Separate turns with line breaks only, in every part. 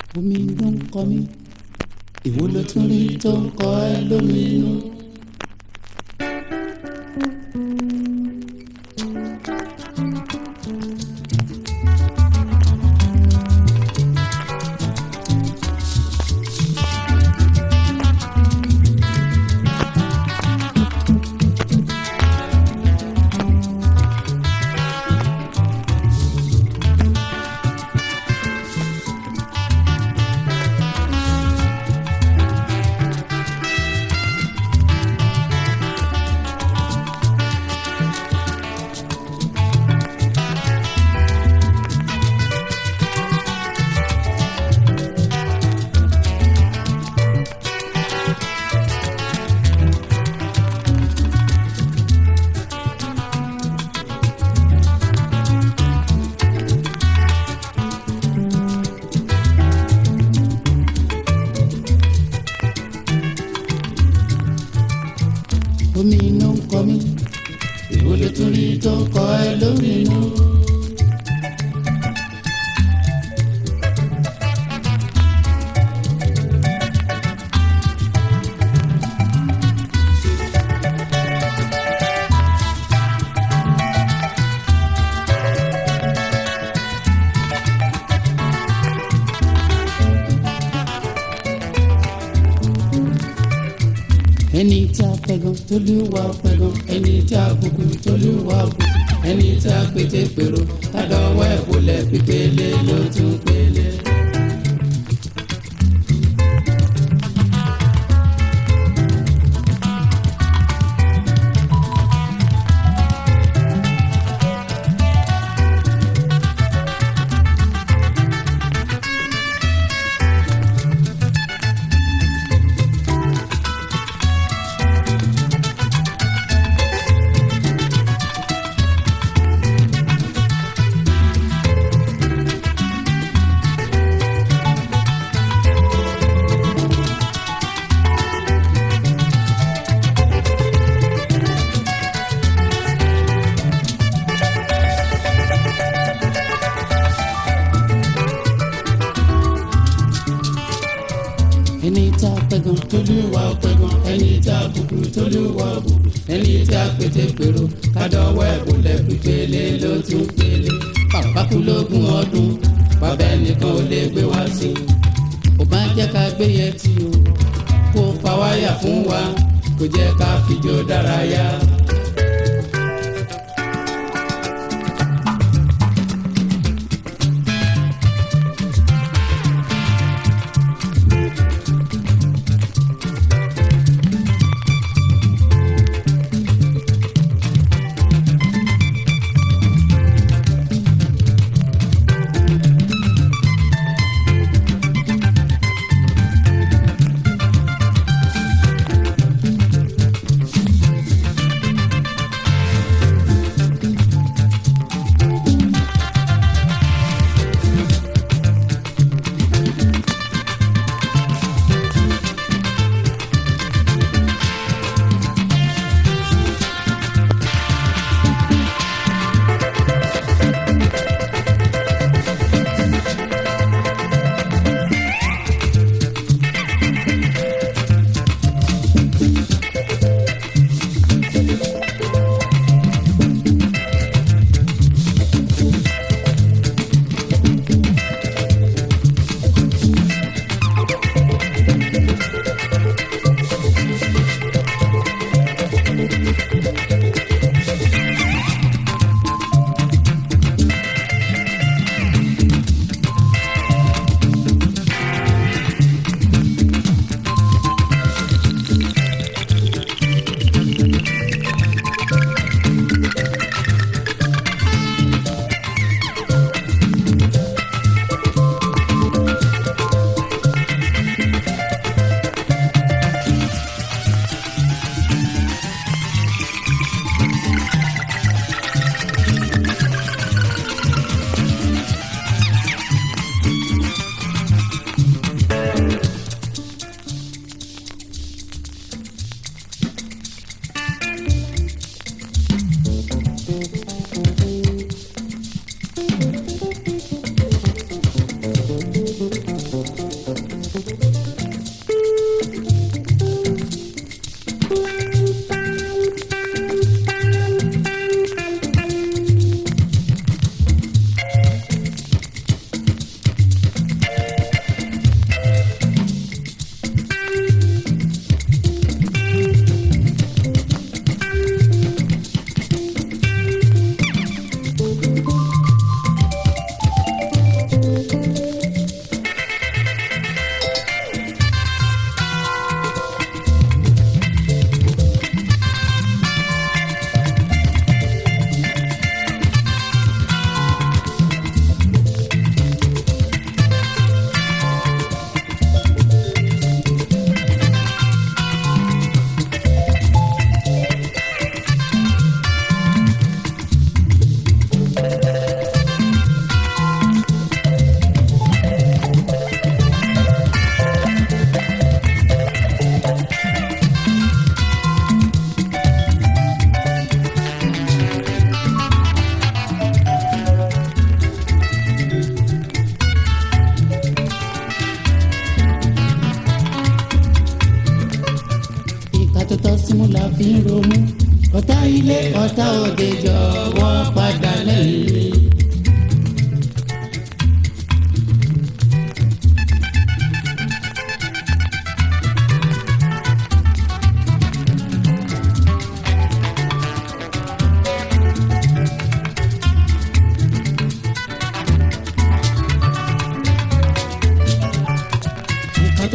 omi ló ń kọ mí ìwọ ló tún rí tó ń kọ ẹ lóminú. omi ló ń kọ mí ìwọ ló tún rí tó ń kọ ẹ lóminú. ẹni tí a pẹ̀gàn tólúwa pẹ̀gàn ẹni tí a bùkù tólúwa bùkù ẹni tí a pété pèrò kádọ́wọ́ ẹ̀ wọlé pípélé ló tún pélé. ẹni tí a pẹ̀gàn tólúwa pẹ̀gàn ẹni tí a bùkù tólúwa bùkù ẹni tí a pété pèrò kádọ́wọ́ ẹ̀ wọlé pípélé ló tún pélé. bàbá kú lógún ọdún bàbá ẹnìkan ò lè gbé wá sí i. ò bá jẹ́ ká gbé yẹn tí o kó fa wáyà fún wa kó jẹ́ ká fìjó dárayá.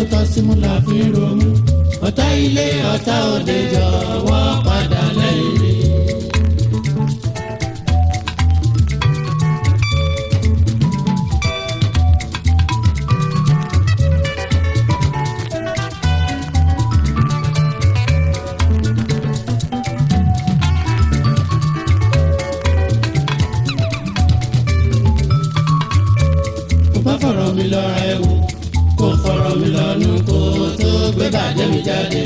tọ́ símú la fi ń romú ọ̀tá ilé ọ̀tá òde jọ̀wọ́ padà lẹ́yìn mi. kò bá fọ̀rọ̀ mi lọ́ra ẹ̀ wò kò fọ̀rọ̀ mi lọ́nu kó tó gbé bàjẹ́ mi jáde.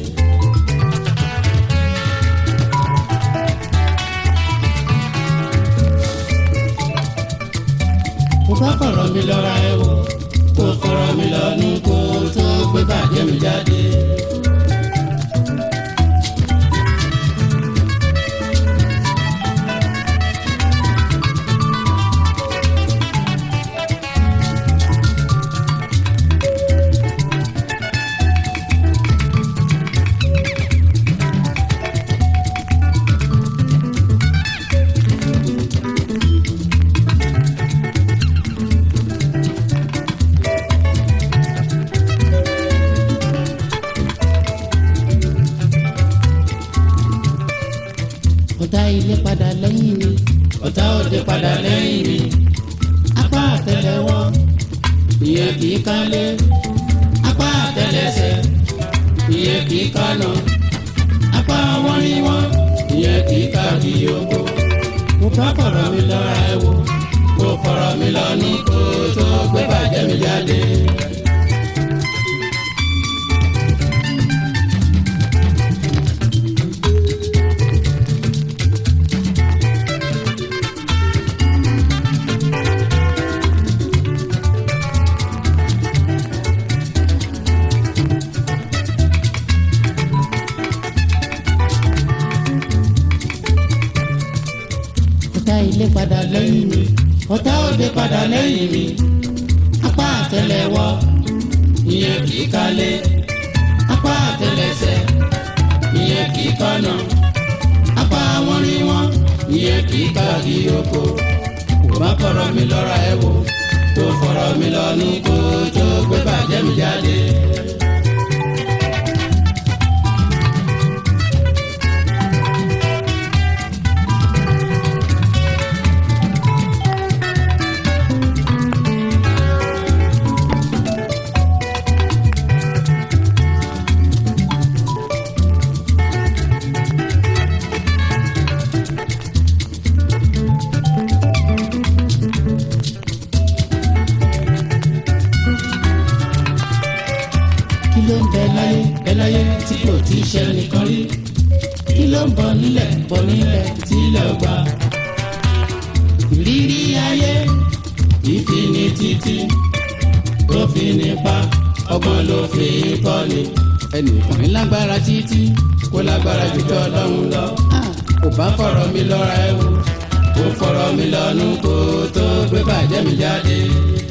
kò bá fọ̀rọ̀ mi lọ́ra ẹ̀ wò kò fọ̀rọ̀ mi lọ́nu kó tó gbé bàjẹ́ mi jáde. ọ̀tá ilé padà lẹ́yìn mi ọ̀tá òde padà lẹ́yìn mi apá àtẹ́lẹwọ́ ìyẹn kì í kálé apá àtẹ́lẹsẹ̀ ìyẹn kì í kánà apá wọn ní wọn ìyẹn kì í ká kí yòókù kò bá fọ̀rọ̀ mi lọ́ra ẹ̀ wò kò fọ̀rọ̀ mi lọ́nu kó tó gbé bàjẹ́ mi jáde. ọ̀tá ilé padà lẹ́yìn mi ọ̀tá òde padà lẹ́yìn mi apá àtẹ́lẹwọ́ ìyẹn kì í kálé apá àtẹ́lẹsẹ̀ ìyẹn kì í kánà apá wọn ní wọn ìyẹn kì í ká kí oko kò bá fọ̀rọ̀ mi lọ́ra ẹ̀ wò tó fọ̀rọ̀ mi lọ́nu kó tó gbé bàjẹ́ mi jáde. kí ló ń bẹ láyé bẹ láyé tí kò tí ì ṣe nìkan rí kí ló ń bọ nílẹ̀ bọ nílẹ̀ tí ilẹ̀ ò gbà. ìrírí ayé ìfini títí tó fi nípa ọgbọ́n ló fi kọ́ ni. ẹnìkan ní lágbára títí kó lágbára jù kí ọlọ́run lọ. kò bá fọ̀rọ̀ mi lọ́ra ẹ̀ wò kó fọ̀rọ̀ mi lọ́nu kó tó gbé bàjẹ́ mi jáde.